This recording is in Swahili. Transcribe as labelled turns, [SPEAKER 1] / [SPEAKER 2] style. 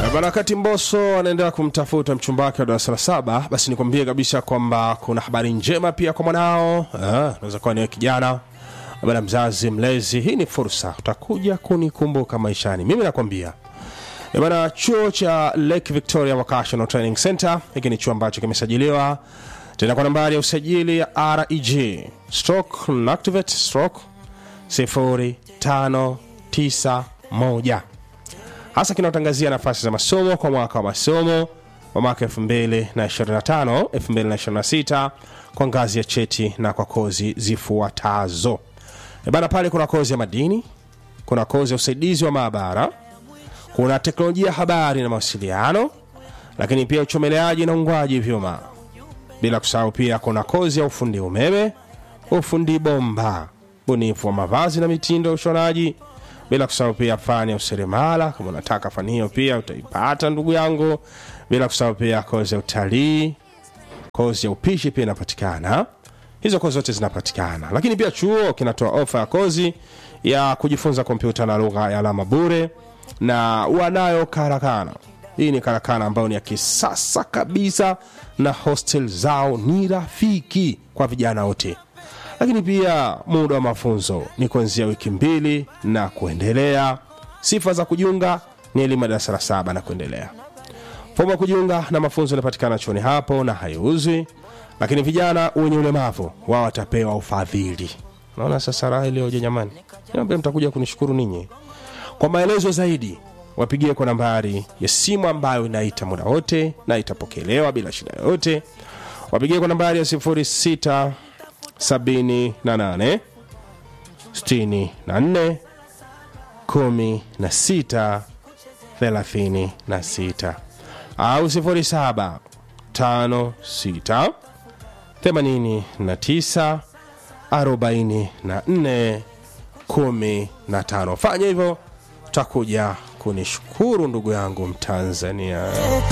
[SPEAKER 1] Bana, wakati Mbosso anaendelea kumtafuta mchumba wake wa darasa la saba, basi nikwambie kabisa kwamba kuna habari njema pia kwa mwanao. Ah, Unaweza kuwa niwe kijana bana, mzazi, mlezi, hii ni fursa, utakuja kunikumbuka maishani. Mimi nakwambia Eh bana, chuo cha Lake Victoria Vocational Training Center, hiki ni chuo ambacho kimesajiliwa tena kwa nambari ya usajili ya reg stroke activate stroke 0591 hasa kinatangazia nafasi za masomo kwa mwaka wa masomo wa mwaka 2025 2026 kwa ngazi ya cheti na kwa kozi zifuatazo E bana pale kuna kozi ya madini kuna kozi ya usaidizi wa maabara kuna teknolojia ya habari na mawasiliano lakini pia uchomeleaji na ungwaji vyuma bila kusahau pia kuna kozi ya ufundi umeme ufundi bomba bunifu wa mavazi na mitindo ya ushonaji bila kusahau pia fani ya useremala kama unataka fani hiyo pia utaipata ndugu yangu bila kusahau pia kozi ya utalii kozi ya upishi pia inapatikana hizo kozi zote zinapatikana lakini pia chuo kinatoa ofa ya kozi ya kujifunza kompyuta na lugha ya alama bure na wanayo karakana hii ni karakana ambayo ni ya kisasa kabisa na hostel zao ni rafiki kwa vijana wote lakini pia muda wa mafunzo ni kuanzia wiki mbili na kuendelea sifa za kujiunga ni elimu ya darasa la saba na kuendelea fomu ya kujiunga na mafunzo inapatikana chuoni hapo na haiuzwi lakini vijana wenye ulemavu wao watapewa ufadhili naona sasa raha iliyoje jamani niambia mtakuja kunishukuru ninyi kwa maelezo zaidi wapigie kwa nambari ya simu ambayo inaita muda wote na itapokelewa bila shida yoyote wapigie kwa nambari ya 06 78 64 16 36 au 07 56 89 44 15 fanya hivyo takuja kunishukuru ndugu yangu mtanzania